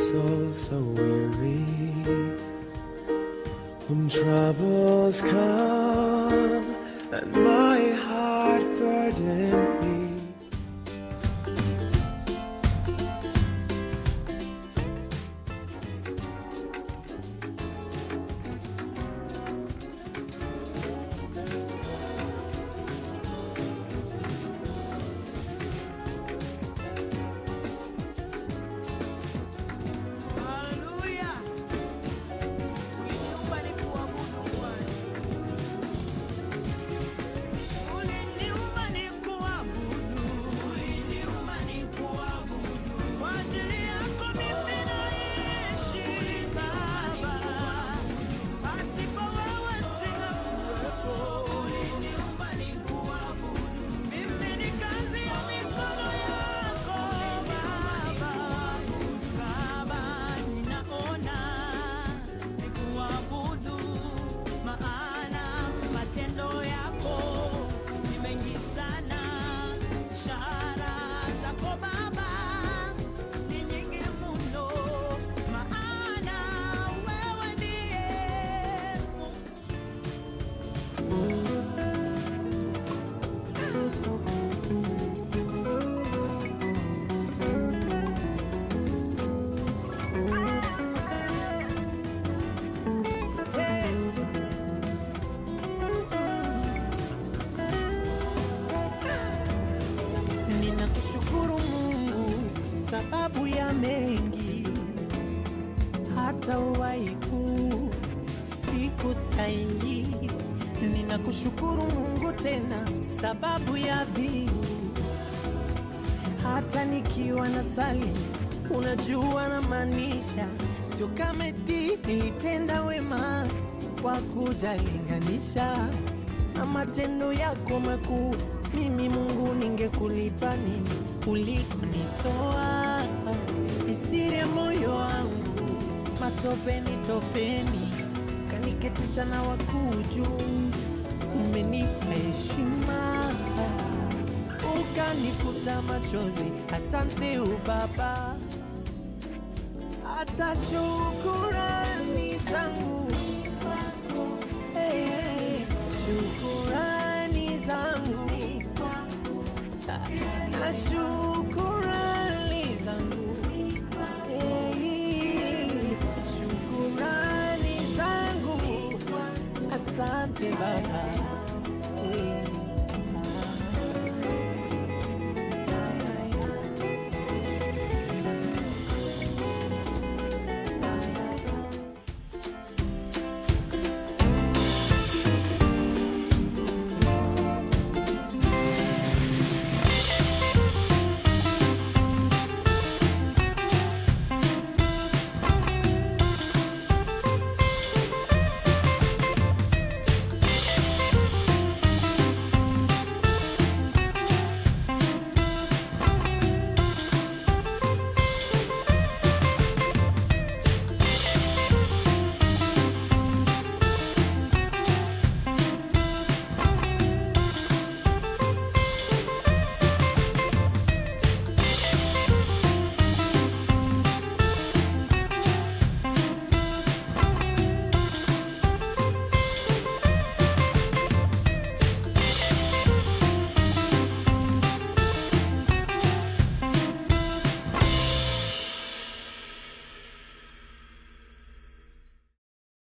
soul so weary. When troubles come and my heart burden me. Haleluya. Uliniumba nikuabudu Bwana. Uliniumba nikuabudu. Uliniumba nikuabudu. Kwa ajili yako mimi naishi Baba. Pasipo wewe singekuwepo. Uliniumba nikuabudu. Mimi ni kazi ya mikono yako Baba. Baba, ninaona nikuabudu, maana matendo yako ni mengi sana. Ishara zako Baba ni nyingi mno, maana wewe ndiye Mungu. Ninakushukuru Mungu sababu ya mengi, hata uwaiku siku stahili. Ninakushukuru Mungu tena sababu ya vingi, hata nikiwa na sali, unajua na maanisha, sio kama eti nilitenda wema kwa kujalinganisha na matendo yako makuu. Mimi Mungu, ningekulipa nini ulikonitoa? Isiri ya moyo wangu matopeni topeni, kaniketisha na wakuu juu. Umenipa heshima ukanifuta machozi, asante ubaba. Hata shukurani zangu Hey, hey, shukurani zangu na shukurani zangu Hey, shukurani zangu asante baba